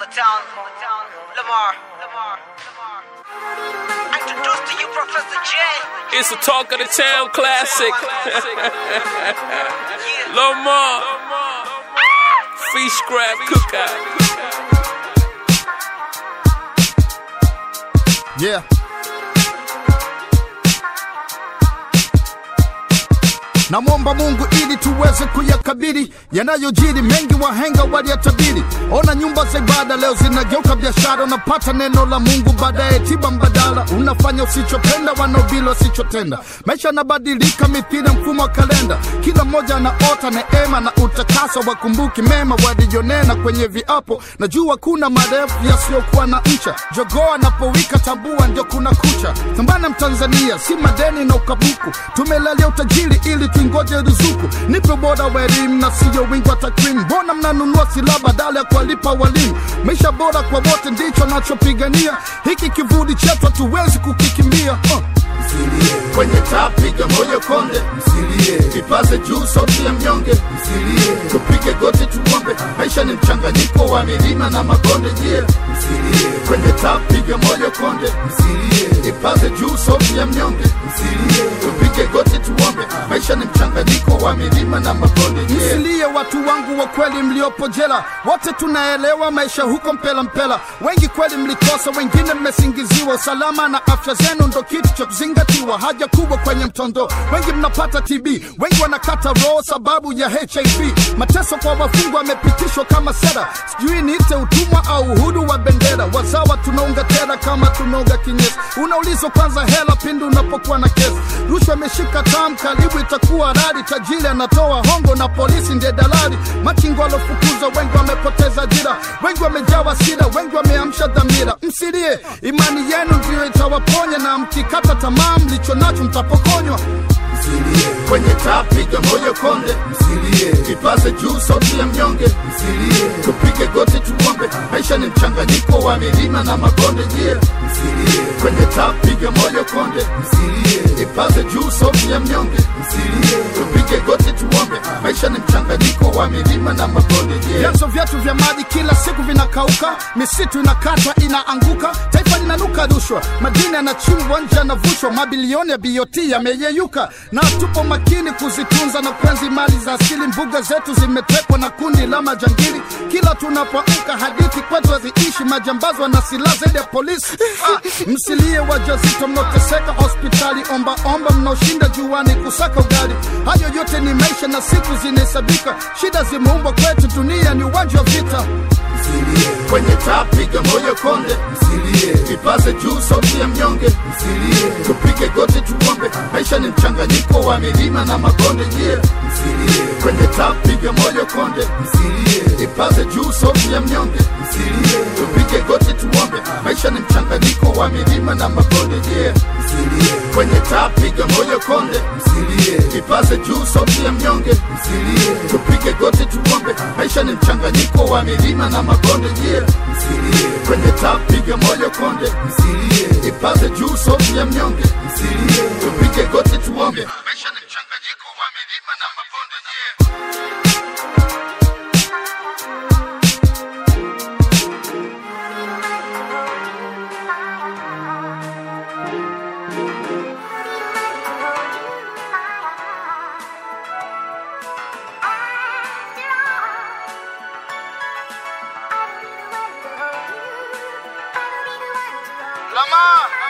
the town. Lamar. Lamar. Introduce to you Professor J. It's a talk of the town classic. Lamar. Free scrap cookout. Yeah. Namwomba Mungu ili tuweze kuyakabili yanayojiri, mengi wahenga waliyatabiri. Ona nyumba za ibada leo zinageuka biashara, unapata neno la Mungu baadaye tiba mbadala, unafanya usichopenda, wanaobili wasichotenda. Maisha yanabadilika mithili ya mfumo wa kalenda, kila mmoja anaota neema na utakaso, wakumbuki mema walijonena kwenye viapo. Najua kuna marefu yasiyokuwa na ncha, jogoo anapowika tambua ndio kuna kucha. Thambana Mtanzania, si madeni na ukabuku, tumelalia utajiri ili tuingoje ruzuku. Nipe bora wa elimu na siyo wingi wa takwimu. Mbona mnanunua silaha badala ya kuwalipa walimu? Maisha bora kwa wote ndicho nachopigania, hiki kivuli chetu hatuwezi kukikimbia uh. msilie kwenye taa, piga moyo konde, msilie ipaze juu sauti ya mnyonge, msilie tupige goti tuombe. Maisha ni mchanganyiko wa milima na mabonde, je, msilie kwenye taa, piga moyo konde, msilie ipaze juu sauti ya mnyonge, msilie tupige goti tuombe. Maisha ni mchanganyiko wa milima na mabonde, je, Msilie watu wangu wa kweli mliopo jela, wote tunaelewa maisha huko mpela mpela. Wengi kweli mlikosa, wengine mmesingiziwa. Usalama na afya zenu ndo kitu cha kuzingatiwa, haja kubwa kwenye mtondo. Wengi mnapata TB, wengi wanakata roho sababu ya HIV. Mateso kwa wafungwa yamepitishwa kama sera, sijui niite utumwa au uhudu wa bendera. Wazawa tunaunga tera kama tunaunga kinyesi, unaulizwa kwanza hela pindi unapokuwa na kesi. Rushwa imeshika tam, karibu itakuwa rari. Tajiri anatoa hongo na polisi ndiye dalali. Machingo walofukuzwa wengi wamepoteza ajira, wengi wamejawa sira, wengi wameamsha dhamira. Msilie, imani yenu ndiyo itawaponya, na mkikata tamaa mlicho nacho mtapokonywa. msilie kwenye taa, piga moyo konde, msilie ipaze juu sauti ya mnyonge, msilie tupige goti tuombe. Maisha ni mchanganyiko wa milima na mabonde, je, msilie kwenye taa, piga moyo konde, msilie ipaze juu sauti ya mnyonge, msilie tupige goti tuombe. Maisha ni mchanganyiko wa milima na mabonde, je, vyanzo vyetu vya maji kila siku vinakauka, misitu inakatwa inaanguka, taifa linanuka rushwa, madini yanachimbwa nje yanavushwa, mabilioni ya BOT yameyeyuka, na tupo makini kuzitunza na kuenzi mali za asili. Mbuga zetu zimetekwa na kundi la majangili, kila tunapoamka hadithi kwetu haziishi, majambazi wana silaha zaidi ya polisi. Ah, msilie wajazito mnaoteseka hospitali, omba omba mnaoshinda juani kusaka ugali. Hayo yote ni maisha na siku zinahesabika, shida zimeumbwa kwetu, dunia ni uwanja wa vita. msilie kwenye taa, piga moyo konde, msilie ipaze juu sauti ya mnyonge, msilie tupige goti tuombe. Maisha ni mchanganyiko wa milima na mabonde, je, msilie kwenye taa, piga moyo konde, msilie ipaze juu sauti ya mnyonge, msilie tupige goti tuombe. Maisha ni mchanganyiko wa milima na mabonde, je, msilie kwenye taa, piga moyo konde, msilie ipaze juu sauti ya mnyonge, msilie tupige goti tuombe. Maisha ni mchanganyiko wa milima na mabonde, je, msilie kwenye taa, piga moyo konde, msilie ipaze juu sauti ya mnyonge, msilie tupige goti tuombe. Maisha ni mchanganyiko wa milima na mabonde, je. Lamar.